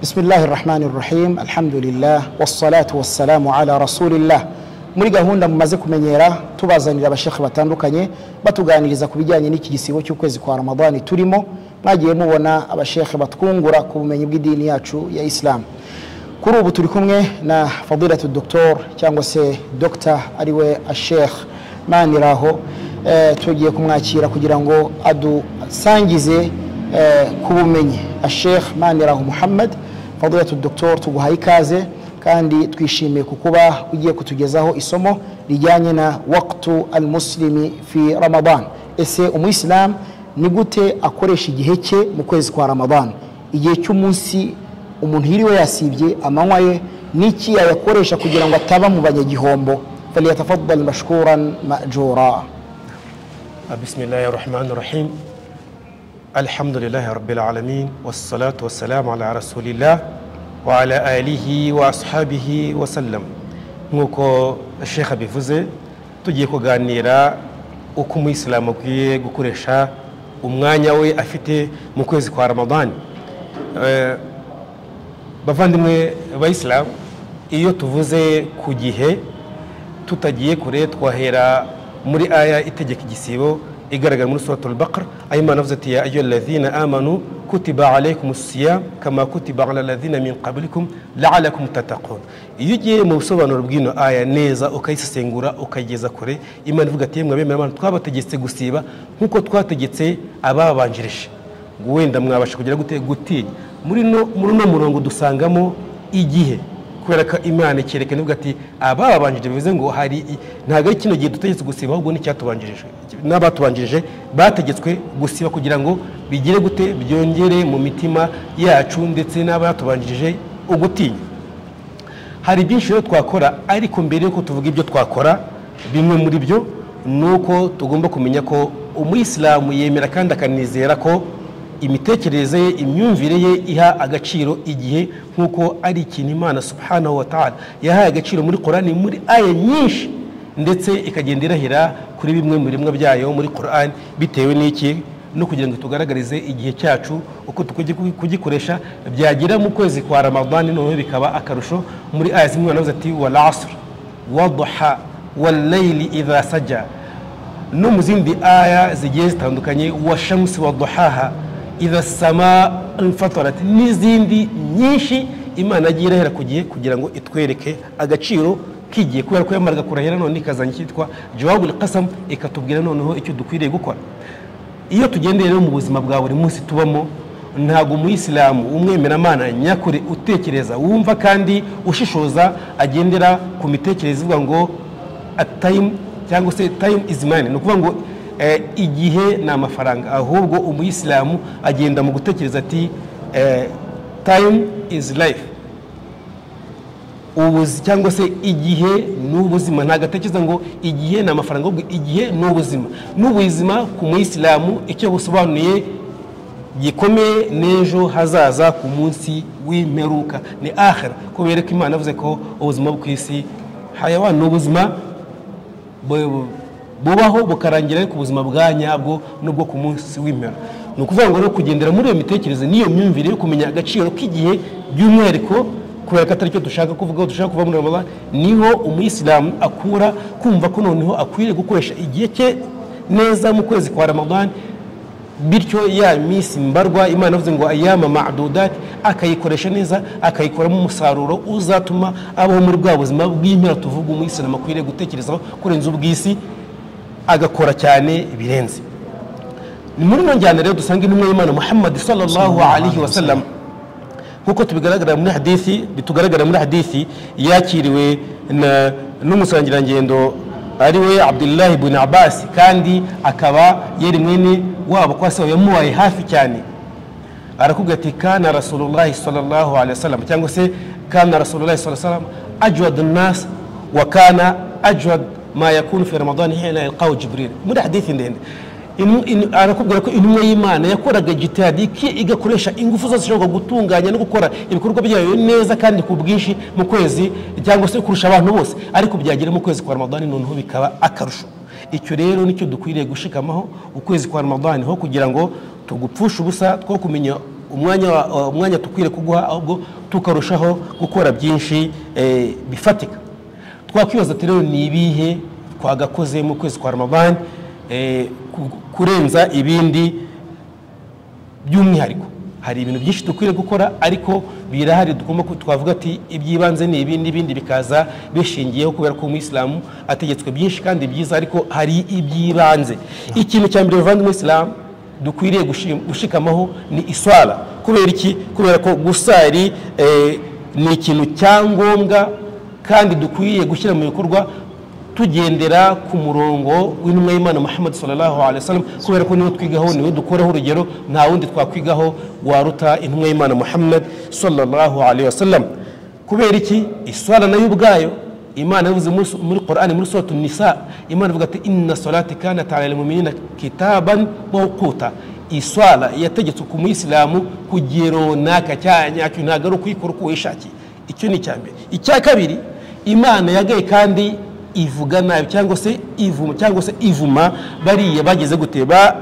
بسم الله الرحمن الرحيم الحمد لله والصلاة والسلام على رسول الله muri gahunda mumaze kumenyera tubazanira abashekhe batandukanye batuganiriza ku bijyanye n'iki gisibo cy'ukwezi kwa ramadani turimo mwagiye mubona abashekhe batwungura ku bumenyi bw'idini yacu ya isilamu kuri ubu turi kumwe na fadilatu doktor cyangwa se dogita ariwe ashekhe maniraho eh, tugiye kumwakira kugira ngo adusangize eh, ku bumenyi ashekhe maniraho muhammad fadilatu doktor tuguhaye ikaze kandi twishimiye ku kuba ugiye kutugezaho isomo rijyanye na waktu al muslimi fi ramadan ese umuyisilamu ni gute akoresha igihe cye mu kwezi kwa ramadan igihe cy'umunsi umuntu yiriwe yasibye amanywa ye n'iki yayakoresha kugira ngo ataba mu banyagihombo falyatafaddal mashkuran majura بسم الله الرحمن الرحيم الحمد لله رب العالمين والصلاة والسلام على رسول الله وعلى آله وأصحابه وسلم nk'uko sheikh abivuze tugiye kuganira uko umuyisilamu akwiye gukoresha umwanya we afite mu kwezi kwa ramadani Eh, bavandimwe bayisilamu iyo tuvuze ku gihe tutagiye kure twahera muri aya itegeka igisibo igaragara muri suratul baqara aho imana avuze ati ya ayo lazina amanu kutiba alaykum siyam kama kutiba ala lazina min qablikum laalakum tatakun iyo ugiye mu busobanuro bw'ino aya neza ukayisesengura ukayigeza kure imana ivuga ati yemwe abemera abantu twabategetse gusiba nk'uko twategetse ababanjirije wenda mwabasha kugira gute gutinya muri no muri uno murongo dusangamo igihe kubera ko imana ikerekana ivuga ati ababanjirije bivuze ngo hari i- ntabwo ari kino gihe dutegetse gusiba ahubwo n'icyatubanjirije n'abatubanjirije bategetswe gusiba kugira ngo bigire gute byongere mu mitima yacu ndetse n'abatubanjirije ugutinya hari byinshi rero twakora ariko mbere yuko tuvuga ibyo twakora bimwe muri byo ni uko tugomba kumenya ko umuyisilamu yemera kandi akanizera ko imitekerereze ye imyumvire ye iha agaciro igihe nk'uko ari ikintu imana subhanahu wa ta'ala yahaye agaciro muri korani muri aya nyinshi ndetse ikagenda irahira kuri bimwe mu biremwa byayo muri korani bitewe n'iki no kugira ngo tugaragarize igihe cyacu uko tukwiye kugi- kugikoresha byagera mu kwezi kwa ramadani noneho bikaba akarusho muri aya zimwe banavuze ati wal asr waduha walayli idha saja no mu zindi aya zigiye zitandukanye wa shamsi wa duhaha idha sama infatarat n'izindi nyinshi imana yagiye irahera ku gihe kugira ngo itwereke agaciro k'igihe kubera ko yamaraga kurahira none ikazana icyitwa jawabul qasam ikatubwira noneho icyo dukwiriye gukora iyo tugendeye rero mu buzima bwa buri munsi tubamo ntabwo umuyisilamu umwemeramana nyakuri utekereza wumva kandi ushishoza agendera ku mitekerereze ivuga ngo tayimu cyangwa se tayimu izi mani ni ukuvuga ngo eh, igihe ni amafaranga ahubwo umuyisilamu agenda mu gutekereza ati tayimu izi rayifu ubuzi cyangwa se igihe ni ubuzima ntabwo atekereza ngo igihe ni amafaranga ahubwo igihe ni ubuzima n'ubuzima ku muyisilamu icyo busobanuye gikomeye n'ejo hazaza ku munsi w'imperuka ni ahera kubera ko imana yavuze ko ubuzima bwo ku isi hayawa ni ubuzima bu- bu- bubaho bukarangira ariko ubuzima bwa nyabwo n'ubwo ku munsi w'impera ni ukuvuga ngo rero kugendera muri iyo mitekerereze n'iyo myumvire yo kumenya agaciro k'igihe by'umwihariko kubera ko atari cyo dushaka kuvuga aho dushaka kuva muri ramadan niho umuyisilamu akura kumva ko noneho akwiriye gukoresha igihe cye neza mu kwezi kwa ramadan bityo ya minsi mbarwa imana yavuze ngo ayama madudati akayikoresha neza akayikoramo umusaruro uzatuma abaho muri bwa buzima bw'impera tuvuga umuyisilamu akwiriye gutekerezaho kurenza ubw'isi agakora cyane birenze ni muri ino njyana rero dusanga intumwa y'imana muhammad sallallahu alaihi wasallam nk'uko tubigaragara muri hadithi bitugaragara muri hadithi yakiriwe na- n'umusangirangendo ari we abdullahi ibn abbas kandi akaba yari mwene wabo kwa se yamubaye hafi cyane arakubwira ati kana rasulullahi sallallahu alaihi wasallam cyangwa se kana rasulullahi sallallahu alaihi wasallam ajwad nas wa kana ajwad ma yakunu fi ramadan hina yalqahu jibril muri hadithi ndende Inu- inu- arakubwira ko intumwa y'imana yakoraga jitihadi ki igakoresha ingufu zose zishobora gutunganya no gukora ibikorwa byayo neza kandi ku bwinshi mu kwezi cyangwa se kurusha abantu bose ariko byagera mu kwezi kwa ramadani noneho bikaba akarusho icyo rero nicyo dukwiriye gushikamaho ukwezi kwa ramadani ho kugira ngo tugupfushe ubusa two kumenya umwanya wa- umwanya tukwiriye kuguha ahubwo tukarushaho gukora byinshi eh, bifatika twakwibaza ati rero ni ibihe twagakoze mu kwezi kwa ramadani eh, ku- kurenza ibindi by'umwihariko hari ibintu byinshi dukwiriye gukora ariko birahari tugomba ku- twavuga ati iby'ibanze ni ibi n'ibindi bikaza bishingiyeho kubera ko umuyisilamu ategetswe byinshi kandi byiza ariko hari iby'ibanze ikintu cya mbere bavanga umuyisilamu dukwiriye gushi- gushikamaho ni iswara kubera iki kubera ko gusari eh, ni ikintu cyangombwa kandi dukwiye gushyira mu bikorwa tugendera ku murongo w'intumwa y'imana muhammad sallallahu alaihi wasallam kubera ko niwe twigaho niwe dukuraho urugero nta wundi twakwigaho waruta intumwa y'imana muhammad sallallahu alaihi wasallam kubera iki iswara nayo ubwayo imana yavuze muri su- muri qur'ani muri suratu nisa imana ivuga ati inna salati kanat ala almu'minina kitaban mawquta iswara yategetswe ku muyisilamu ku gihe runaka cyanyacyo ntabwo ari ukuyikora uko wishakiye icyo ni icya mbere icya kabiri imana yagaye kandi ivuga nabi cyangwa se ivuma cyangwa se ivuma bariya bageze gute ba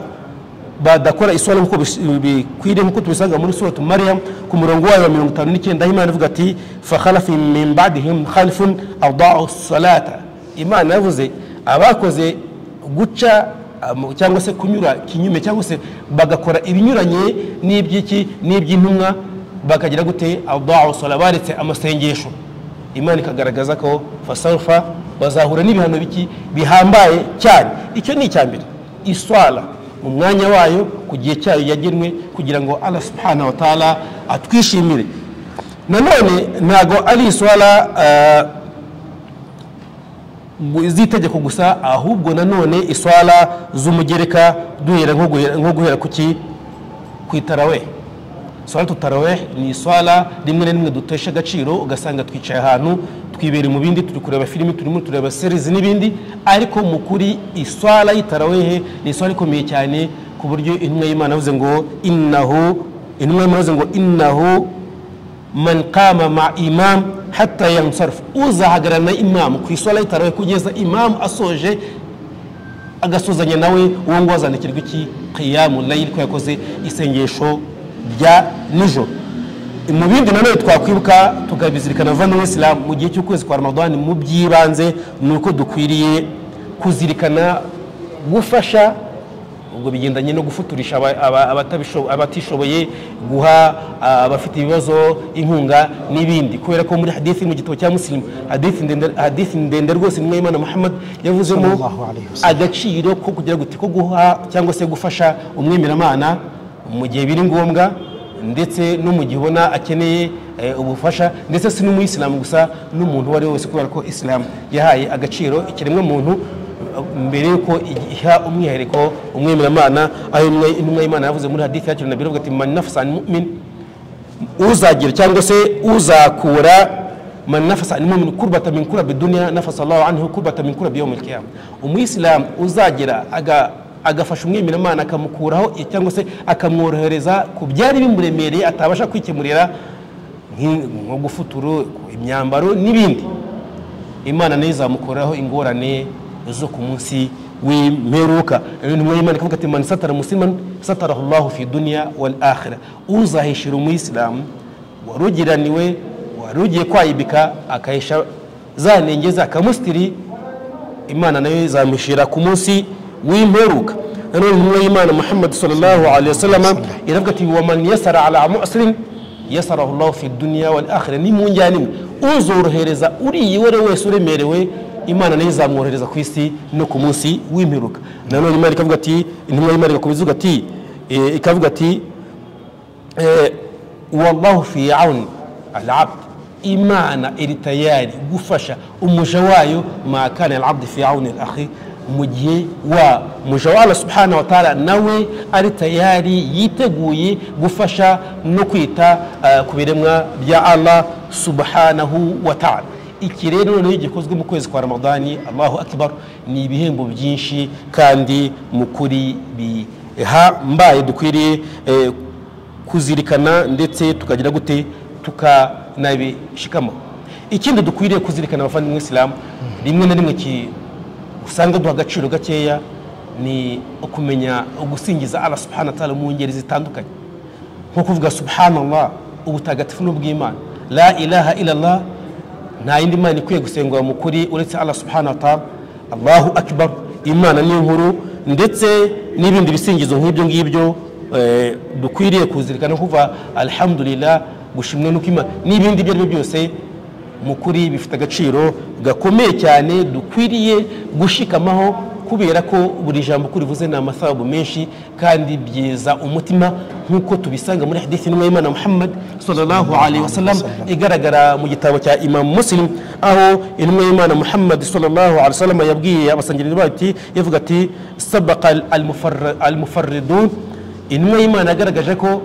badakora isura nk'uko bis- bikwiriye nk'uko tubisanga muri suratu mariya ku murongo wayo wa mirongo itanu n'icyenda aho imana ivuga ati fakhalafi min ba'dihim khalifun adaa'u salata imana yavuze abakoze guca am- cyangwa se kunyura kinyume cyangwa se bagakora ibinyuranye n'iby'iki n'iby'intumwa bakagira gute adaa'u sala baretse amasengesho imana ikagaragaza ko fasarufa bazahura n'ibihano biki bihambaye cyane icyo ni icya mbere iswara mu mwanya wayo ku gihe cyayo yagenwe kugira ngo allah subhanahu wa ta'ala atwishimire nanone ntabwo ari iswara eh, gu- z'itegeko gusa ahubwo nanone iswara z'umugereka duhera nko guhera- nko guhera ku ki ku itarawehe salatu taraweh ni iswara rimwe na rimwe dutesha agaciro ugasanga twicaye ahantu twibera mu bindi turi kureba filimi turimo tureba series n'ibindi ariko mu kuri iswara y'itarawehe ni iswara ikomeye cyane ku buryo intumwa y'imana yavuze ngo innahu intumwa y'imana yavuze ngo innahu man qama ma imam hatta yansarf uzahagararana imamu ku iswara y'itarawehe kugeza imamu asoje agasuzanya nawe uwo nguwo azandikirwa iki kiyamu layili ko yakoze isengesho rya nijoro mu bindi nanone twakwibuka tukabizirikana vano isilamu mu gihe cy'ukwezi kwa ramadani mu by'ibanze ni uko dukwiriye kuzirikana gufasha ubwo bigendanye no gufuturisha aba- aba- abatabisho- abatishoboye guha ah, abafite ibibazo inkunga n'ibindi kubera ko muri hadithi mu gitabo cya musilimu hadithi ndende- hadithi ndende rwose nimwe y'imana muhammad yavuzemo Sallallahu alayhi wasallam. agaciro ko kugira gute ko guha cyangwa se gufasha umwemeramana mu gihe biri ngombwa ndetse no mu gihe ubona akeneye eh, ubufasha ndetse si n'umuyisilamu gusa n'umuntu uwo ari we wese kubera ko isilamu yahaye agaciro ikiremwa muntu eh, mbere y'uko igi- iha umwihariko umwemeramana aho intumwa- intumwa y'imana yavuze muri hadithi yakirana na biravuga ati manafusani mu'min uzagira cyangwa se uzakura man nafasa an mu'min kurbata min kurabi dunya nafasa Allah anhu kurbata min kurabi yawm al-qiyamah umuyisilamu uzagira aga agafasha umwemeramana akamukuraho cyangwa se akamworohereza ku byari bimuremereye atabasha kwikemurira nk'i- nko gufuturu imyambaro n'ibindi imana nayo izamukuraho ingorane zo ku munsi w'imperuka intumwa y'imana ikavuga ati man satara musliman satarahu llahu fi dunya wal akhira uzahishira umuyisilamu warugiraniwe warugiye kwayibika akahisha za nenge ze akamusitiri imana nayo izamushira ku munsi w'imperuka nanone intumwa y'imana muhammad sallallahu alaihi wasallam iravuga ati wa man yasara ala musirin yasarahu llahu fi dunya wal akhira ni mu njyana imwe uzorohereza uriya uwo ari we wese uremerewe imana nayo izamworohereza ku isi no ku munsi w'imperuka nanone imana ikavuga ati intumwa y'imana igakomeza ivuga ati eh, ikavuga ati Eh, wallahu fi auni alabd imana iri tayari gufasha umuja wayo ma kana alabd fi auni lahi mu gihe wa muja wa allah subhanahu wa taala nawe ari tayari yiteguye gufasha no kwita eh, ku biremwa bya allah subhanahu wa taala iki rero noneho gikozwe mu kwezi kwa ramadani allahu akbar ni ibihembo byinshi kandi mu kuri bihambaye dukwiriye eh, kuzirikana ndetse tukagira gute tukanabishikamo ikindi dukwiriye kuzirikana abavandimwe isilamu rimwe na rimwe ki- usanga duha agaciro gakeya ni ukumenya ugusingiza allah subhanahu wa ta'ala mu ngeri zitandukanye nko kuvuga subhanallah ubutagatifu n'ubw'imana la ilaha illallah nta yindi mana ikwiye gusengwa mu kuri uretse allah subhanahu wa ta'ala allahu akbar imana ni nkuru ndetse n'ibindi bisingizo nk'ibyo ngibyo eh, dukwiriye kuzirikana kuva alhamdulillah gushimwa nuko imana n'ibindi ibyo ari byo byose mu kuri bifite agaciro gakomeye cyane dukwiriye gushikamaho kubera ko buri jambo uko rivuze ni amasababu menshi kandi byiza umutima nk'uko tubisanga muri hadithi n'umwe y'imana muhammad sallallahu alaihi wasallam igaragara mu gitabo cya imam muslim aho intumwa y'imana muhammad sallallahu alaihi wasallam yabwiye abasangiriro bayo ati yavuga ati sabaka al-mufarra- al-mufarridun intumwa y'imana yagaragaje ko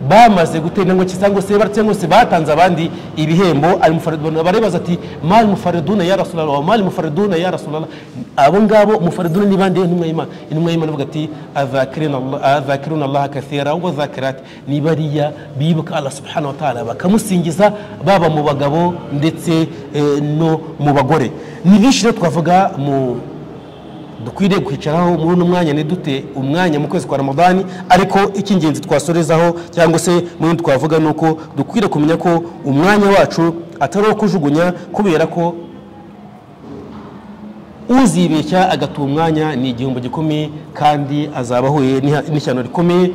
bamaze gutera intambwe cyangwa se bara- cyangwa se batanze abandi ibihembo almufariduna baribaza ati mali mufariduna ya rasulallah mali mufariduna ya rasulallah abo ngabo mufariduna ni bande intumwa y'imana intumwa y'imana ivuga ati "Azakirina Allah- azakiruna allah kathira wa zakirat ni bariya bibuka allah subhanahu wa ta'ala bakamusingiza baba mu bagabo ndetse eh, no mu bagore ni byinshi rero twavuga mu dukwiriye kwicaraho muri uno mwanya ntidute umwanya mu kwezi kwa ramadani ariko icy'ingenzi twasorezaho cyangwa se mu bindi twavuga ni uko dukwiriye kumenya ko umwanya wacu atari uwo kujugunya kubera ko uzibeshya agatuha umwanya ni igihombo gikomeye kandi azaba ahuye n'iha- n'ishyano rikomeye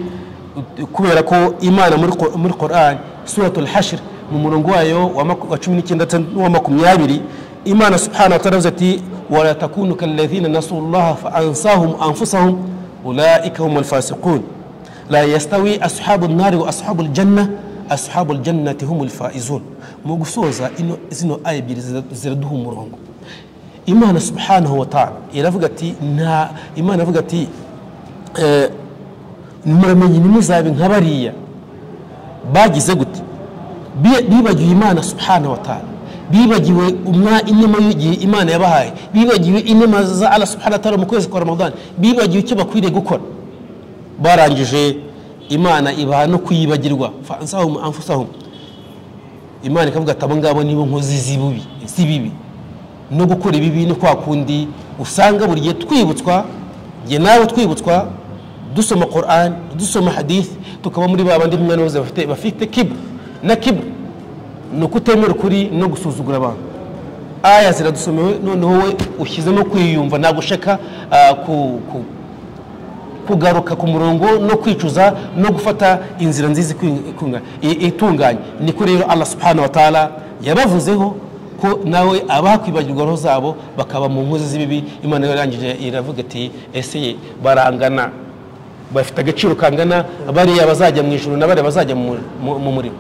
kubera ko imana muri Qur- muri korani suratul hashir mu murongo wayo wa maku- wa cumi n'icyenda ndetse n'uwa makumyabiri imana subhanahu wa ta'ala yavuze ati wala takunu kalladhina nasullaha fa ansahum anfusahum ulaika humul fasiqun لا يستوي أصحاب النار وأصحاب الجنة أصحاب الجنة هم الفائزون mugusoza ino zino aya ebyiri zira- ziraduha umurongo imana subhanahu wa ta'ala iravuga ati nta imana ivuga ati eh, muramenye ntimuzabe nka bariya bagize gute Bi- bibagiwe imana subhanahu wa ta'ala bibagiwe umwa inema y'igihe imana yabahaye bibagiwe inema za allah subhanahu wa ta'ala mu kwezi kwa ramadani bibagiwe icyo bakwiriye gukora barangije imana ibaha no kuyibagirwa fansahum anfusahum imana ikavuga ati abo ngabo nibo nkozi z'ibibi z'ibibi no gukora ibibi ni kwa kundi usanga buri gihe twibutswa jye nawe twibutswa dusoma Quran dusoma hadith tukaba muri ba bandi mwana bose bafite bafite kibr na kibr ni ukutemera ukuri no gusuzugura abantu aya ziradusomewe noneho we ushyizemo kwiyumva nagushaka ah, ku, ku, kugaruka ku murongo no kwicuza no gufata inzira nziza ikwi- ikunga- i- itunganye niko rero allah subhanahu wa ta'ala yabavuzeho ko nawe abaha kwibagirwa roho zabo bakaba mu nkozi z'ibibi imana yarangije iravuga iti ese barangana bafite agaciro kangana bariya bazajya mu ijuru na bariya bazajya mu mu- mu muriro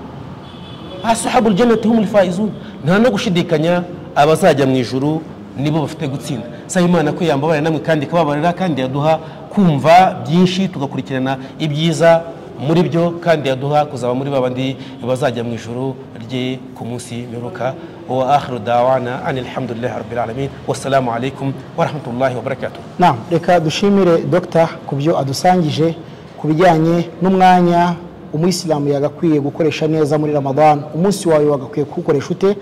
asahabu janati humul faizun nta no gushidikanya abazajya mu ijuru nibo bafite gutsinda saba imana ko yambabarira namwe kandi ikababarira kandi yaduha kumva byinshi tugakurikirana ibyiza muri byo kandi yaduha kuzaba muri babandi bazajya mu ijuru rye ku munsi mperuka wa akhiru dawana ani alhamdulillahi rabbil alamin wassalamu alaikum warahmatullahi wabarakatuh na reka dushimire dogita ku byo adusangije ku bijyanye n'umwanya umuyisilamu yagakwiye gukoresha neza muri ramadan umunsi wawe wagakwiye kuwukoresha ute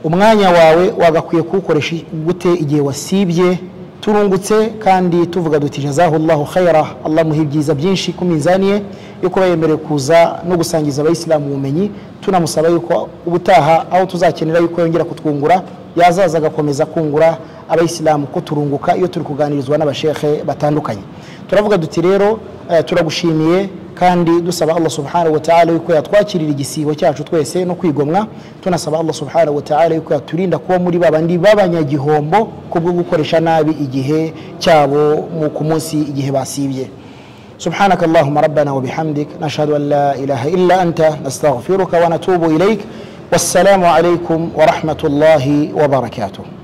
umwanya wawe wagakwiye kuwukoresha gute igihe wasibye turungutse kandi tuvuga duti jazahullahu khayra allah muha ibyiza byinshi ku minzani ye yo kuba yemerewe kuza no gusangiza abayisilamu ubumenyi tunamusaba yuko ubutaha aho tuzakenera yuko yongera kutwungura yazaza agakomeza kungura abayisilamu ko turunguka iyo turi kuganirizwa n'abashekhe batandukanye turavuga duti rero eh, turagushimiye kandi dusaba allah subhanahu wa ta'ala yuko yatwakirira igisibo cyacu twese no kwigomwa tunasaba allah subhanahu wa ta'ala yuko yaturinda kuba muri babandi b'abanyagihombo kubwo gukoresha nabi igihe cyabo mu ku munsi igihe basibye سبحانك اللهم ربنا وبحمدك نشهد أن لا إله إلا أنت نستغفرك ونتوب إليك والسلام عليكم ورحمة الله وبركاته